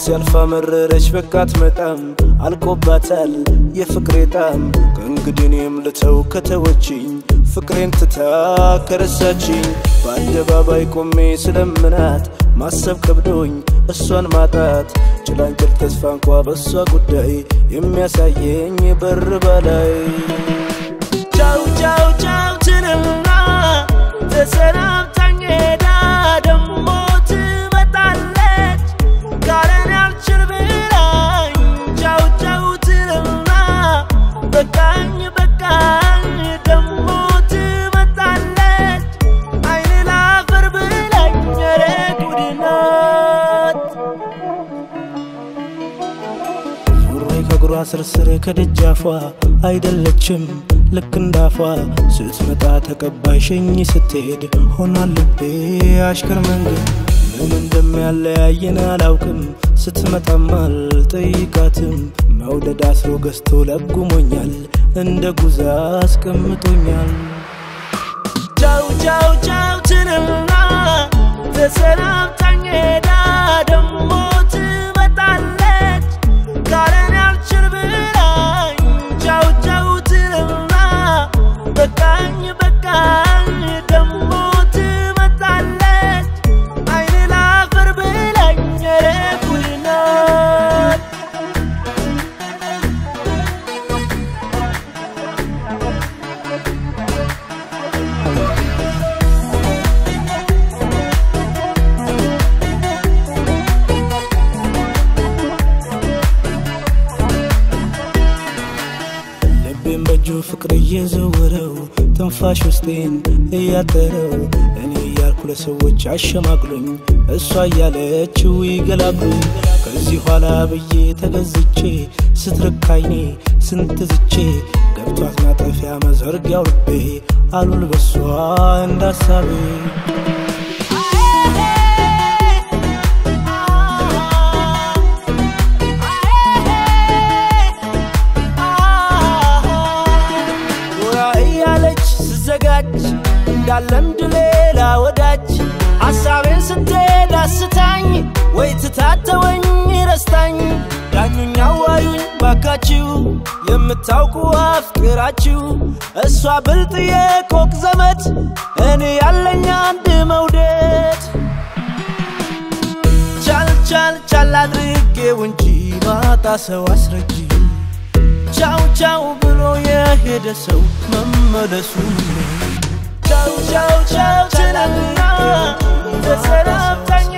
ሲያልፋ መረረች በቃት መጣም አልቆባታል የፍቅሬ ጣም ከእንግዲህ እኔም ልተው ከተወችኝ ፍቅሬን ትታ ከረሳችኝ በአደባባይ ቆሜ ስለምናት ማሰብ ከብዶኝ እሷን ማጣት ጭላንጭል ተስፋ እንኳ በእሷ ጉዳይ የሚያሳየኝ በር በላይ ቻው ቻው ቻው ትልና ተሰናብታኝ ሄዳ ደሞ ትመጣለች ካለን ያልችል ብላኝ ቻው ቻው ትልና በቃኝ በቃኝ ደሞ ትመጣለች አይን ላፈር ብላኝ ኧረ ጉድ ናት ዙሬ ከእግሯ ስርስር ከደጃፏ አይደለችም ልክ እንዳፏ ስትመጣ ተቀባይ ሸኝ ስትሄድ ሆኗል ልቤ አሽከር መንገድ ምን እንደሚያለያየን አላውቅም ስትመጣም አልጠይቃትም መውደድ አስሮ ገዝቶ ለጉሞኛል እንደ ጉዛ አስቀምጦኛል ቻው ቻው ቻው ትልና ተሰናብታኝ ሄዳ ደሞ ትመጣለች ካለን ያልችል ብላኝ ቻው ቻው ትልና በቃኝ በቃኝ ደሞ ትመጣለች አይን ላፈር ብላኝ ኧረ ጉድ ናት ልቤን በእጁ ፍቅር እየዘወረው ትንፋሽ ውስጤን እያጠረው እኔ እያልኩ ለሰዎች አሸማቅሉኝ እሷ እያለችው ይገላግሉኝ ከዚህ ኋላ ብዬ ተገዝቼ ስትርካይኔ ስንትዝቼ ገብቷት ማጠፊያ መዘርጊያው ልቤ አሉል በሷ እንዳሳቤ ጎራ እያለች ስዘጋጅ እንዳለምድ ሌላ ወዳጅ ሐሳቤን ስትሄድ አስታኝ ወይ ትታተወኝ ረስታኝ ዳኙኝ አዋዩኝ ባካችሁ የምታውቁ አፍቅራችሁ እሷ ብልጥ የኮክ ዘመድ እኔ ያለኝ አንድ መውደድ ቻል ቻል ቻል አድርጌው እንጂ ማጣ ሰው አስረጂ ቻው ቻው ብሎ የሄደ ሰው መመለሱ ቻው ቻው ቻው ትላልና ተሰናብታኝ